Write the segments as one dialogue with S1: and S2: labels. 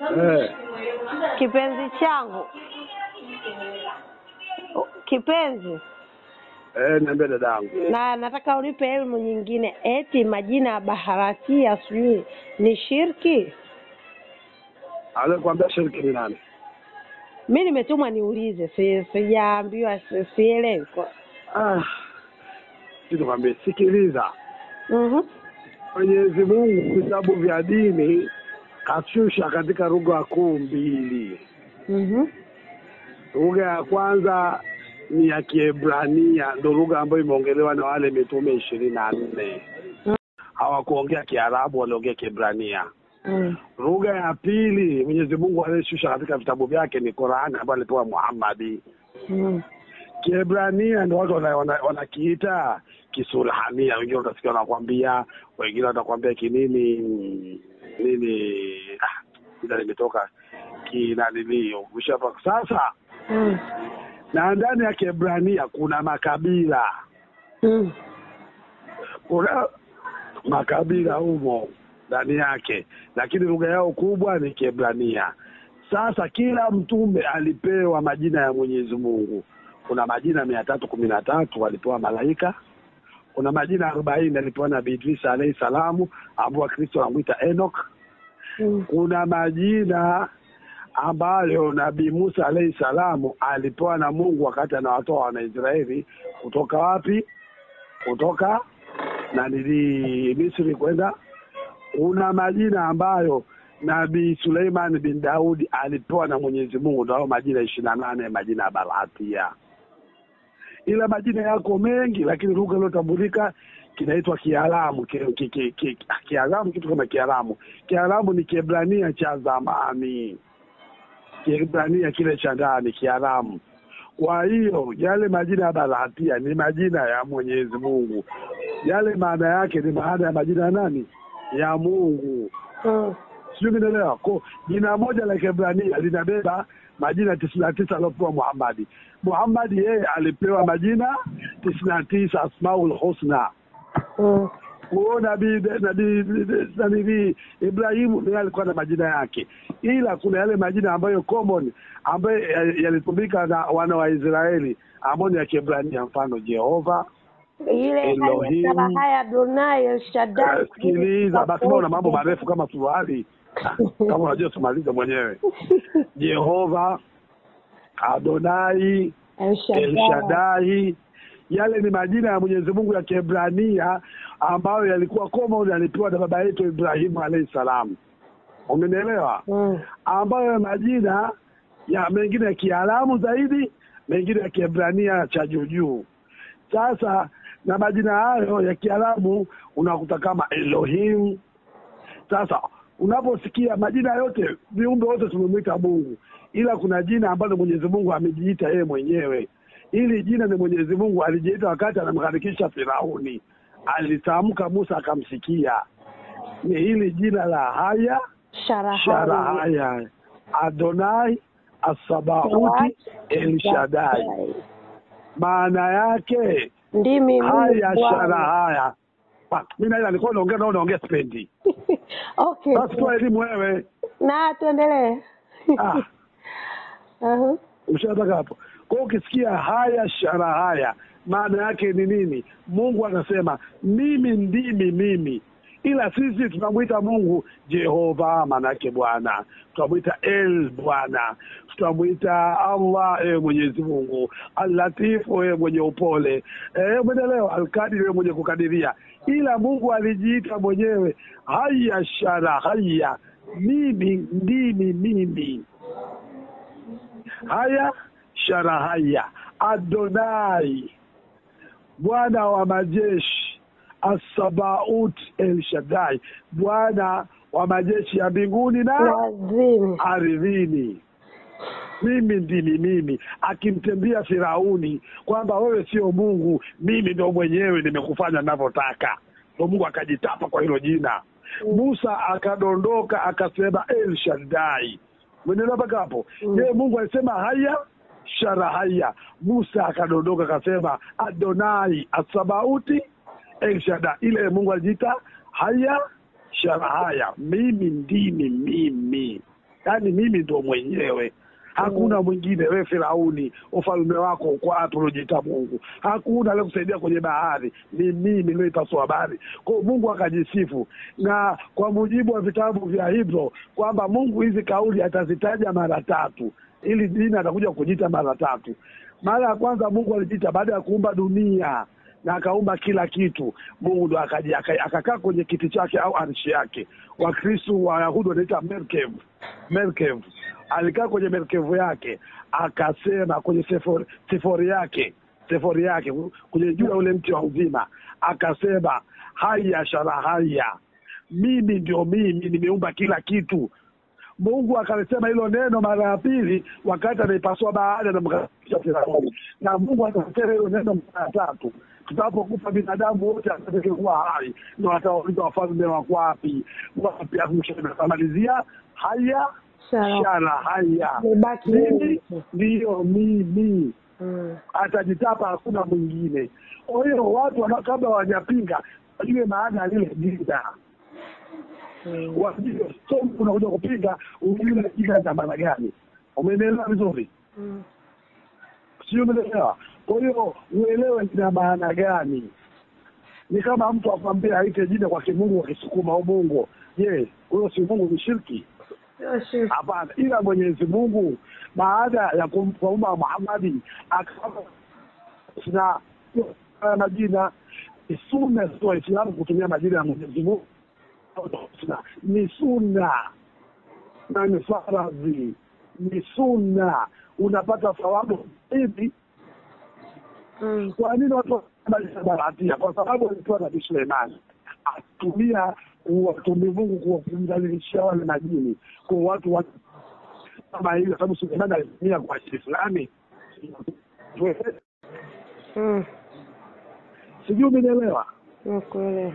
S1: Eh,
S2: kipenzi changu, kipenzi,
S1: eh, niambie dadangu.
S2: na nataka unipe elimu nyingine. Eti majina ya baharatia sijui ni shirki?
S1: Alikwambia shirki ni nani?
S2: Mi nimetumwa niulize, si sijaambiwa, si- sielewi. kwa-
S1: Ah, nikwambie, sikiliza.
S2: Mhm.
S1: Mwenyezi Mungu vitabu vya dini kashusha katika lugha kuu mbili.
S2: Mhm.
S1: Lugha ya kwanza ni ya Kiebrania, ndo lugha ambayo imeongelewa na wale mitume ishirini na nne.
S2: Mm.
S1: Hawakuongea Kiarabu, waliongea Kiebrania.
S2: Mm.
S1: Lugha ya pili Mwenyezi Mungu aliyeshusha katika vitabu vyake ni Qurani ambayo alipewa Muhammadi.
S2: Mm.
S1: Kiebrania ndo watu wana- wana- wanakiita Kisurhania, wengine utasikia wanakwambia, wengine watakwambia kinini nini, ah, ila limetoka kinanilio ushapa. Sasa
S2: Mm.
S1: na ndani ya Kiebrania kuna makabila,
S2: Mm.
S1: kuna makabila humo ndani yake, lakini lugha yao kubwa ni Kiebrania. Sasa kila mtume alipewa majina ya Mwenyezi Mungu. Kuna majina mia tatu kumi na tatu alipewa malaika. Kuna majina arobaini alipewa Nabii Idrisa alayhi salamu, ambao Wakristo wanamwita Enoch.
S2: Mm.
S1: Kuna majina ambayo Nabii Musa alayhi salamu alipewa na Mungu wakati anawatoa Wanaisraeli kutoka wapi? Kutoka na nili Misri kwenda. Kuna majina ambayo Nabii Suleiman bin Daudi alipewa na Mwenyezi Mungu, ndio hayo majina ishirini na nane majina ya Baratia. Ila majina yako mengi, lakini lugha iliyotambulika kinaitwa Kiaramu. Ki- ki- ki- ki- Kiaramu kitu kama Kiaramu. Kiaramu ni Kiebrania cha zamani, Kiebrania kile cha ndani, Kiaramu. Kwa hiyo yale majina ya Baratia ni majina ya Mwenyezi Mungu, yale maana yake ni maana ya majina ya nani? Ya Mungu.
S2: Mm.
S1: Sijui umeelewa? Ko jina moja la Kiebrania linabeba majina tisini na tisa aliopewa Muhammadi. Muhammadi yeye alipewa majina tisini na tisa Asmaul Husna.
S2: Mm.
S1: Huyo nabii nabii nabii Ibrahimu naye alikuwa na majina yake, ila kuna yale majina ambayo common ambayo ya- yalitumika na wana wa Israeli ambao ni ya Kiebrania, mfano Jehova.
S2: ile
S1: Elohim.
S2: haya haya Adonai El Shaddai.
S1: Eh, Sikiliza basi, mbona una mambo marefu kama suruali kama unajua tumalize mwenyewe. Jehova, Adonai,
S2: El
S1: El
S2: Shaddai.
S1: Shaddai, yale ni majina ya Mwenyezi Mungu ya Kiebrania ambayo yalikuwa common, yalipewa na baba yetu Ibrahimu alayhi salam. Umenielewa?
S2: Mm.
S1: ambayo majina ya mengine ya Kiaramu zaidi, mengine ya Kiebrania cha juu juu. Sasa na majina hayo ya Kiarabu unakuta kama Elohim. Sasa unaposikia majina yote, viumbe wote tumemwita Mungu, ila kuna jina ambalo Mwenyezi Mungu amejiita yeye mwenyewe. Hili jina ni Mwenyezi Mungu alijiita wakati anamgharikisha Firauni, alitamka Musa akamsikia. Ni hili jina la haya
S2: Sharahaya.
S1: Sharahaya, Adonai Asabauti El Shaddai. Maana yake
S2: Ndimi Mungu
S1: haya
S2: Bwana.
S1: Sharahaya. Pa, Mimi na ila nilikuwa naongea nao naongea spendi.
S2: Okay.
S1: Basi toa elimu wewe.
S2: Na tuendelee.
S1: Ah,
S2: Uh-huh.
S1: ushataka hapo. Kwa hiyo ukisikia haya Sharahaya maana yake ni nini? Mungu anasema mimi ndimi mimi ila sisi tunamwita Mungu Jehova, maana yake Bwana. Tunamwita El Bwana, tutamwita Allah, ewe Mwenyezi Mungu, Al-Latifu, ewe mwenye upole, eh, umeelewa? Al-Qadir, ewe mwenye kukadiria. Ila Mungu alijiita mwenyewe haya shara haya, mimi ndimi mimi haya sharahaya Adonai, Bwana wa majeshi, Asabaut El Shaddai, Bwana wa majeshi ya mbinguni na
S2: Lazima.
S1: ardhini. Mimi ndimi mimi, akimtembea Firauni kwamba wewe sio Mungu, mimi ndo mwenyewe nimekufanya ninavyotaka. Ndo Mungu akajitapa kwa hilo jina. Musa akadondoka akasema El Shaddai. Mwenelewa mpaka hapo?
S2: Mm.
S1: Je, Mungu alisema haya shara haya. Musa akadondoka akasema Adonai Asabauti El Shaddai. Ile Mungu alijiita haya shara haya, mimi ndimi mimi. yaani mimi ndo mwenyewe hakuna mwingine we firauni ufalme wako uko wapi unajiita mungu hakuna aliyekusaidia kwenye bahari ni mimi nilioipasua bahari kwao mungu akajisifu na kwa mujibu wa vitabu vya hivyo kwamba mungu hizi kauli atazitaja mara tatu ili dini atakuja kujiita mara tatu mara ya kwanza mungu alijiita baada ya kuumba dunia na akaumba kila kitu mungu ndo akaja aka- akakaa kwenye kiti chake au arshi yake wakristu wayahudi wanaita merkev merkev alikaa kwenye merkevu yake akasema kwenye sefori, sefori yake sefori yake kwenye juu ya ule mti wa uzima akasema haya shara haya mimi ndio mimi nimeumba kila kitu mungu akalisema hilo neno mara ya pili wakati anaipasua bahari anamkalisha firauni na mungu akasema hilo neno mara ya tatu tutapokufa binadamu wote atakekuwa hai ndo watawauliza wafalme wako wapi wapi akamalizia haya
S2: Sawa.
S1: shara haya
S2: Umebaki
S1: mimi
S2: wewe tu.
S1: ndiyo mimi
S2: Mm.
S1: atajitapa hakuna mwingine kwa hiyo watu wana- kabla hawajapinga wajue maana ya lile jina
S2: Mm.
S1: wajue so unakuja kupinga ujue jina za maana gani umenielewa vizuri
S2: Mm.
S1: sio umeelewa kwa hiyo uelewe lina maana gani ni kama mtu akwambia aite jina kwa kimungu kwa kisukuma au mungu je huyo si mungu ni shirki
S2: Sio shirki.
S1: hapana ila mwenyezi mungu baada ya kumfauma muhamadi akawapa na haya majina ni sunna sio waislamu kutumia majina ya mwenyezi mungu Sunna. ni sunna na ni faradhi ni sunna unapata thawabu hivi
S2: Mm.
S1: kwa nini watu wanabadilisha baratia kwa sababu alipewa nabii suleimani atumia kuwatumia mungu kuwa- kumdhalilishia wale majini kwa watu wa kama hivyo sababu suleimani alitumia kwa ajili fulani
S2: Mm.
S1: sijui umenielewa
S2: Nakuelewa.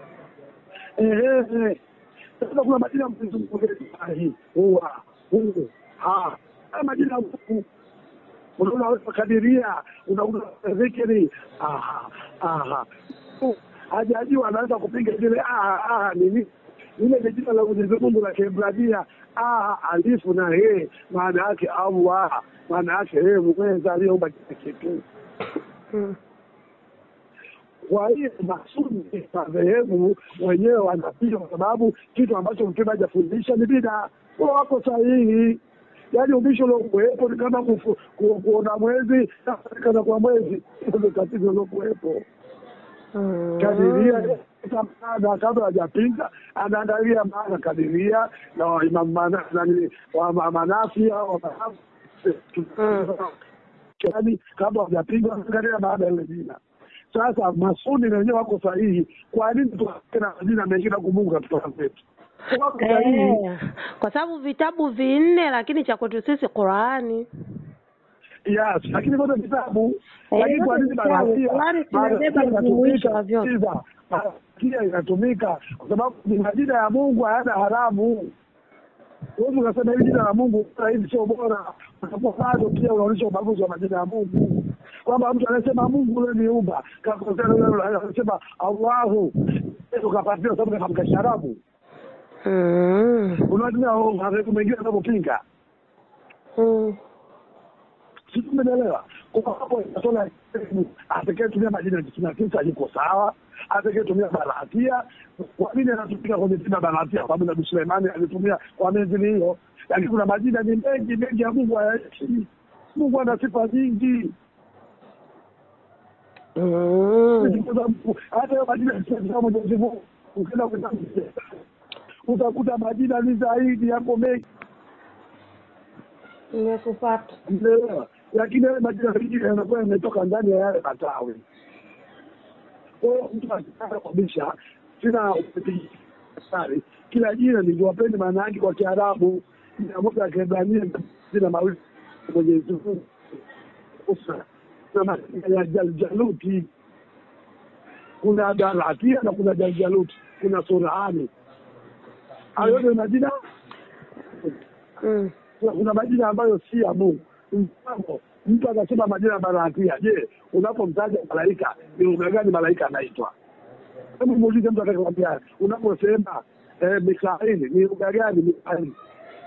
S1: Ehe. sasa kuna majina ya Mwenyezi Mungu hii huwa huu ha haya majina ya Mungu unaona kadiria unaona dhikri aha aha hajajua anaweza kupiga zile aha aha nini ile ni jina la Mwenyezi Mungu la Kiebrania aha alifu na he maana yake Allah maana yake yeye mweza aliyeumba kila kitu
S2: Mm.
S1: kwa hiyo masuni madhehebu wenyewe wanapiga kwa sababu kitu ambacho mtume hajafundisha ni bida wao wako sahihi yaani ubishi uliokuwepo ni kama kufu- ku- kuona mwezi na kuonekana kwa mwezi Hilo ndio tatizo uliokuwepo
S2: Mm.
S1: kadiria maana kabla hajapinga anaangalia maana kadiria na wa Imam Mana- nani, wa ma- manafia wa manafi yaani kabla hajapinga anaangalia maana ya ile jina sasa masuni na wenyewe wako sahihi kwa nini tukae na majina mengine kumungu katika zetu wako sahihi
S2: Eh, kwa sababu vitabu vinne lakini cha kwetu sisi Qurani.
S1: yes lakini vyote vitabu
S2: Eh,
S1: lakini kwa
S2: vyote
S1: nini
S2: vitabu.
S1: barakia
S2: Qurani tunabeba
S1: barakia
S2: mjumuisho wa
S1: inatumika
S2: vyote.
S1: Sikiza, barakia inatumika kwa sababu ni majina ya mungu hayana haramu huwezi ukasema hili jina la mungu bora, hili sio bora utakuwa bado pia unaonyesha ubaguzi wa majina ya mungu kwamba mtu anasema mungu ule niumba kakosea yule anasema allahu ukapatia sababu katika sharabu
S2: Mm.
S1: unatumia madhehebu mengine anavyopinga
S2: Mm.
S1: sisi tumeelewa kwa hapo inatola atakayetumia majina ya tisini na tisa yuko sawa atakayetumia barahatia kwa nini anatumika kwenye jina barahatia kwa sababu nabii suleimani alitumia kwa menzili hiyo lakini kuna majina ni mengi mengi ya mungu hayaishi mungu ana sifa nyingi
S2: Mm.
S1: Kwa sababu hata hiyo majina ya mwenyezi mungu ukienda kwenye utakuta majina ni zaidi yako mengi
S2: Nimekupata.
S1: Umeelewa? lakini yale majina mengine yanakuwa yametoka ndani ya yale matawi. Kwa hiyo mtu akitaka kubisha, sina sari, kila jina niliwapende maana yake kwa Kiarabu, jina moja ya Kiebrania jina mawili Mwenyezi Mungu Usa na majina ya Jaljaluti, kuna Galatia na kuna Jaljaluti, kuna Surani. Hayo yote ni majina
S2: Mm.
S1: kuna kuna majina ambayo si ya Mungu. Mfano, mtu akasema majina ya barahatia. Je, unapomtaja malaika ni lugha gani malaika anaitwa? Hebu muulize mtu atakayekwambia, unaposema eh, Mikaeli ni lugha gani Mikaeli?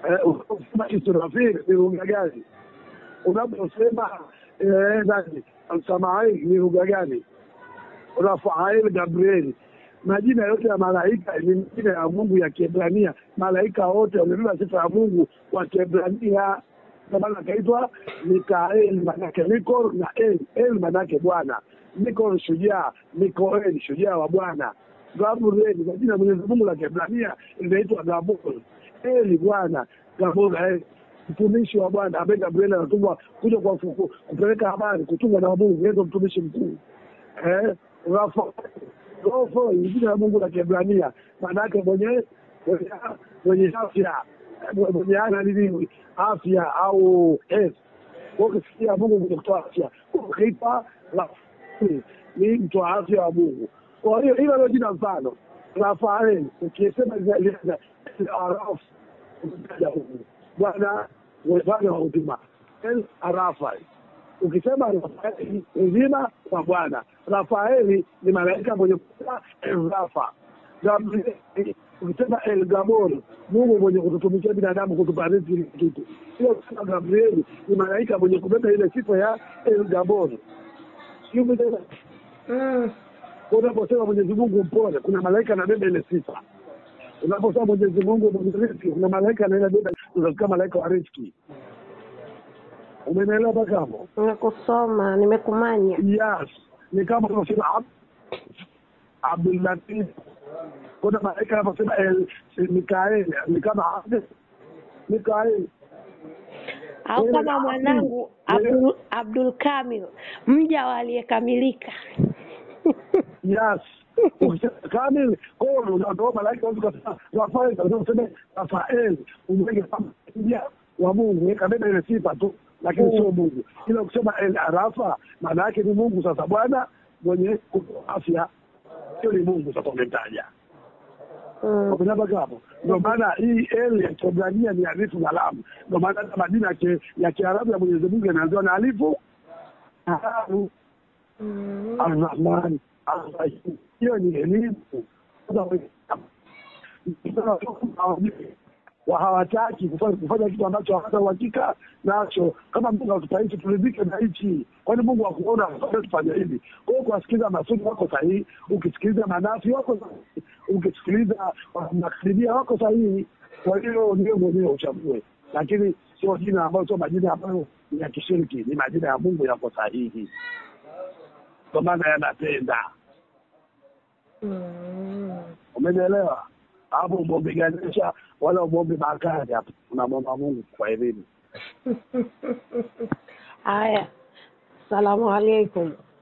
S1: Eh, unaposema Israfil ni lugha gani? Unaposema eh, nani Samail ni lugha gani? Rafael, Gabrieli, majina yote ya malaika ni majina ya Mungu ya Kiebrania. Malaika wote wamebeba sifa ya Mungu wa Kiebrania, ndio maana akaitwa Mikaeli, manake Mikol na El. El manake Bwana, Mikol shujaa, Mikoeli shujaa wa Bwana, Gabrieli majina ya Mwenyezi Mungu la Kiebrania linaitwa Gabor. Eli Bwana, Gabor El mtumishi wa Bwana ambaye Gabriel anatumwa kuja kwa fuku, kupeleka habari kutumwa na Mungu, yeye ndio mtumishi mkuu eh, Rafa Rofo ni jina la Mungu la Kiebrania, maana yake mwenye mwenye- mwenye afya mwenye ana nini afya au health. Kwa hiyo ukisikia Mungu mwenye kutoa afya, ukipa Rafael ni mtoa afya wa Mungu. Kwa hiyo hilo ndio jina mfano Rafael, ukisema Araf umetaja Mungu Bwana Bwana wa huduma El Arafai ukisema Rafaeli uzima wa Bwana. Rafaeli ni malaika mwenye kutoa El Rafa. Gabrieli ukisema El Gabor, Mungu mwenye kututumikia binadamu kutupa riziki ile kitu. Sio kusema Gabrieli ni malaika mwenye kubeba ile sifa ya El Gabor. Sio umeelewa?
S2: Mm.
S1: Unaposema Mwenyezi Mungu mpole, kuna malaika anabeba ile sifa. Unaposema Mwenyezi Mungu mwenye riziki, kuna malaika anabeba, unasikia malaika wa riziki. Umenielewa mpaka hapo?
S2: Nimekusoma, nimekumanya.
S1: Yes, ni kama unavyosema Ab- Abdul Latif. Kuna malaika anaposema El Mikael ni kama Abdul Mikael.
S2: Au
S1: Wewe
S2: kama
S1: na
S2: mwanangu
S1: Abdul-
S2: Abdul, Abdul Kamil, mja wa aliyekamilika.
S1: Yes. Ukisema kamil, kwa hiyo unatoa malaika wote kasema Rafael, kasema useme Rafael, umweke kama mja wa Mungu, weka beba ile sifa tu, lakini sio Mungu. Ila ukisema El Arafa, maana yake ni Mungu sasa Bwana mwenye kutoa afya. Hiyo ni Mungu sasa umetaja.
S2: Mm.
S1: Umepata hapo? Ndio maana hii el ya Kiebrania ni alifu na lam. Ndio maana hata majina ya ki- ya Kiarabu ya Mwenyezi Mungu yanaanziwa na alifu na lam.
S2: Mm.
S1: Arrahman, Arrahim. Hiyo ni elimu. wa hawataki kufanya kufanya kitu ambacho hawana uhakika nacho. Kama Mungu atupa hichi, turidhike na hichi. Kwani Mungu akuona tufanya hivi? Kwa hiyo kuwasikiliza masudi wako sahihi, ukisikiliza manafi wako sahihi, ukisikiliza makaribia wako sahihi. Kwa hiyo ndio mwenyewe uchague, lakini sio jina ambayo sio majina ambayo ni ya kishiriki, ni majina ya Mungu yako sahihi, kwa maana yanapenda.
S2: Mm.
S1: Umenielewa? Hapo umwombe Ganesha wala umwombe Bakari, hapo unamwomba Mungu kwa elimu.
S2: Haya, salamu alaikum.